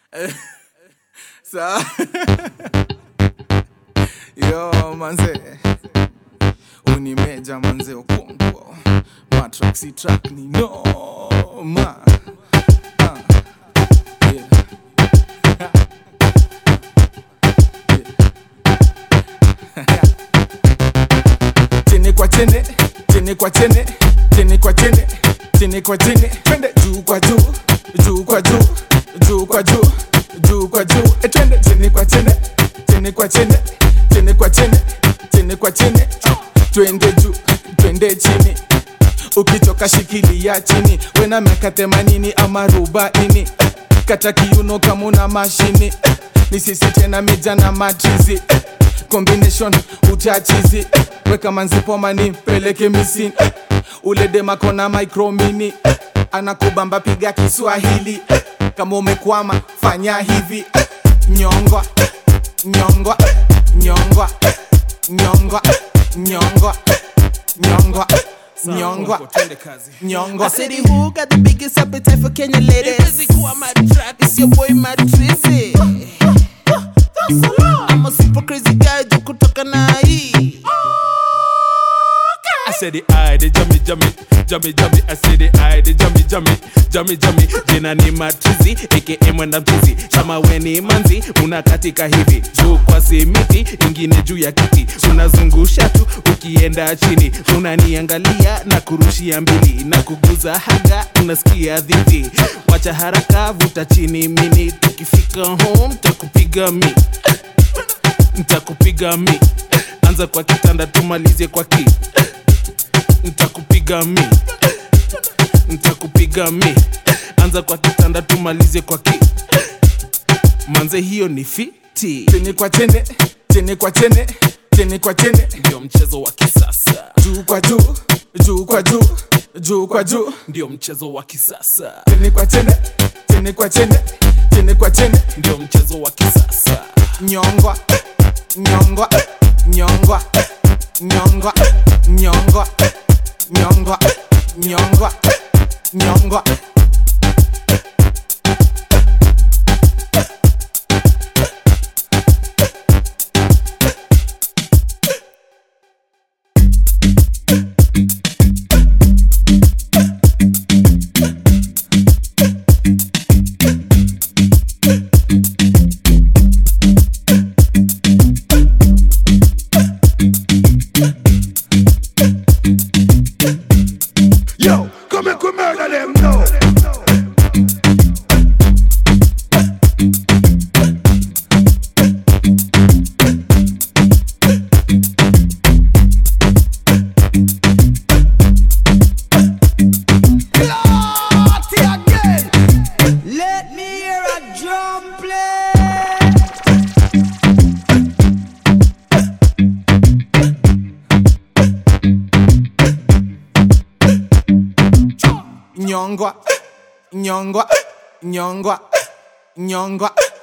Sa Yo manze Unimeja manze okonko Matraxi track ni noma Ah, yeah. chene kwa chene chene kwa chene chene kwa chene chene kwa chene twende juu kwa juu juu kwa juu juu kwa juu juu kwa juu e twende chene kwa chene chene kwa chene chene kwa chene chene kwa chene twende juu twende chini ukichoka shikilia chini wena miaka themanini ama arobaini kata kiuno kama una mashini ni sisi tena mija na matrizi combination utachizi weka manzipoma ni peleke misini ule demakona micromini anakubamba piga kiswahili kama umekwama fanya hivi nyongwa nyongwa nyongwa nyongwa nyongwa nyongwa nyongwa Twende kazi. nyongwa I said, who got the biggest appetite for Kenya ladies? It's your boy Matrizi. I'm a super crazy guy, jo kutoka na hii. I said the eye, the jummy jummy, jummy jummy. I said the eye, the jummy jummy, jummy jummy. Jina ni matrizi, aka mwenda mchizi. Kama we ni manzi, unakatika hivi juu kwa simiti, ingine juu ya kiti, unazungusha tu ukienda chini, unaniangalia na kurushia mbili na kuguza haga, unasikia dhiti. Wacha haraka, vuta chini mini, tukifika home takupiga mi ntakupiga mi anza kwa kitanda tumalize kwa ki ntakupiga mi ntakupiga mi anza kwa kitanda tumalize kwa ki manze hiyo ni fiti chene kwa chene chene kwa chene chene kwa chene ndio mchezo wa kisasa juu kwa juu juu kwa juu juu kwa juu ndio mchezo wa kisasa chene kwa chene chene kwa chene chene kwa chene ndio mchezo wa kisasa nyongwa nyongwa nyongwa nyongwa nyongwa nyongwa nyongwa nyongwa Yo, come and come murder them now. Party again. Let me hear a drum play. nyongwa nyongwa nyongwa nyongwa